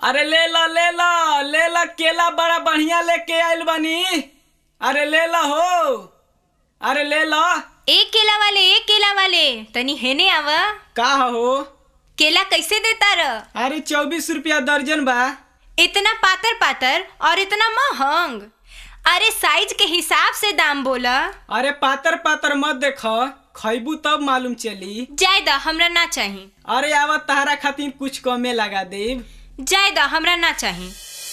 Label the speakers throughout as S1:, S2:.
S1: अरे ले ला ले ला ले ला केला बड़ा बढ़िया लेके आइल बानी अरे ले ला हो अरे ले ला
S2: एक केला वाले एक केला वाले तनी हेने आव
S1: का हो
S2: केला कैसे देता र
S1: अरे चौबीस रुपया दर्जन बा
S2: इतना पातर पातर और इतना महंग अरे साइज के हिसाब से दाम बोला
S1: अरे पातर पातर मत देख खैबू तब मालूम चली
S2: जाय द हमरा ना चाही
S1: अरे आवा तहरा खातिर कुछ कमे लगा देब
S2: जाय द हमरा ना चाही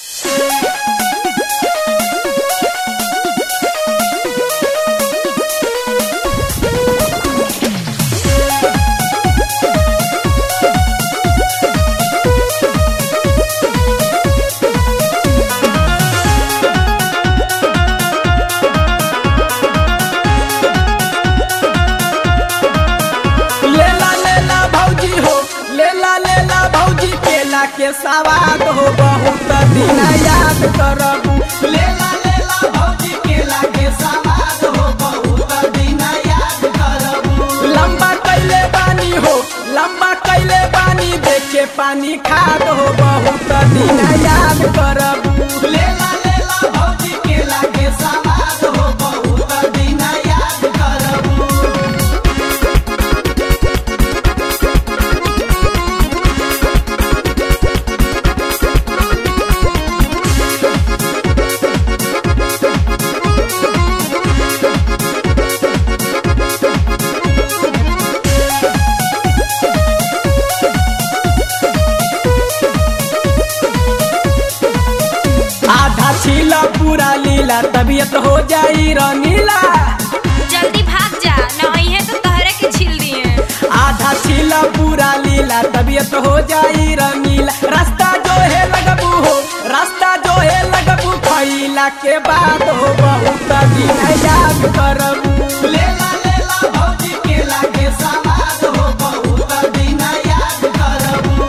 S1: लेला लेला भौजी हो लेला लेला भौजी केला के सवाद हो बहुत दिन याद करबू लेला लेला भौजी केला के सवाद हो बहुत दिन याद करबू लंबा कैले बानी हो लंबा कैले बानी देखे पानी खाद हो बहुत दिन याद करबू लेला लेला भौजी केला के सवाद हो बहुत दिन याद करबू आधा छीला पूरा लीला तबीयत हो जाई रंगीला
S2: जल्दी भाग जा नहीं है तो तहरे के छील दिए
S1: आधा छीला पूरा लीला तबीयत हो जाई रंगीला रास्ता जो है लगबू हो रास्ता जो है लगबू खैला के बाद हो बहुत दिन याद करबू लेला लेला भौजी केला के सवाद हो बहुत दिन याद करबू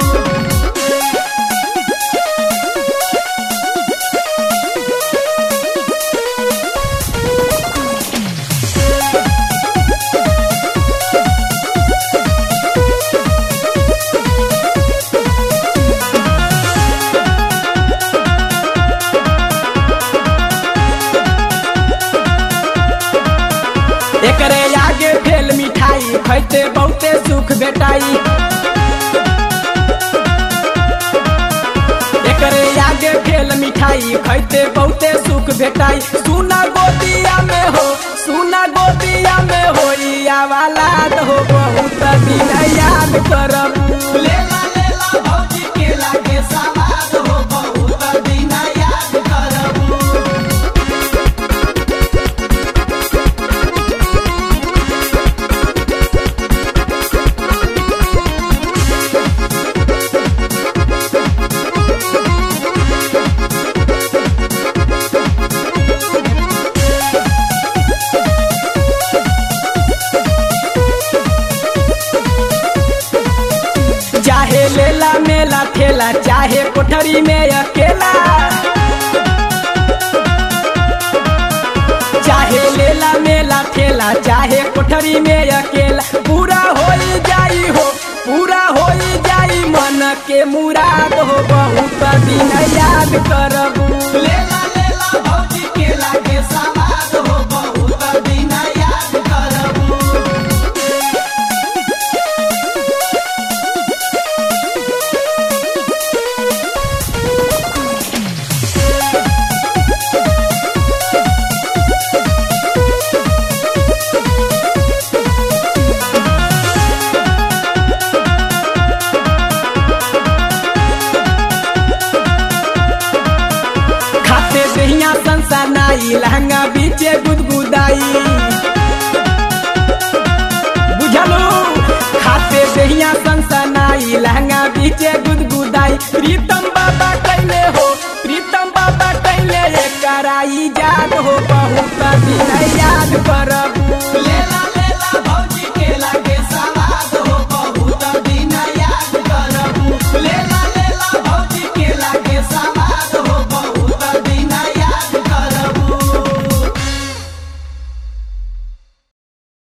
S1: एकरे आगे भेल मिठाई खैते बहुते सुख भेटाई एकरे आगे भेल मिठाई खैते बहुते सुख भेटाई सुना गोदिया में हो सुना गोदिया में हो वाला हो बहुत दिन याद करब लेला लेला भौजी केला के सवाद हो बहुत दिन याद करब चाहे लेला मेला ठेला चाहे कोठरी में अकेला चाहे लेला मेला ठेला चाहे कोठरी में अकेला पूरा हो जाई हो पूरा हो जाई मन के मुराद हो बहुत दिन याद करबू लेला लेला भौजी केला के सवाद हो बहुत दिन याद करबू खाते दहिया संसार नाई लहंगा बीचे गुदगुदाई बुझलू खाते दहिया संसार नाई लहंगा बीचे गुदगुदाई प्रीतम बाबा कैले हो प्रीतम बाबा कैले कराई याद हो बहुत दिन याद करब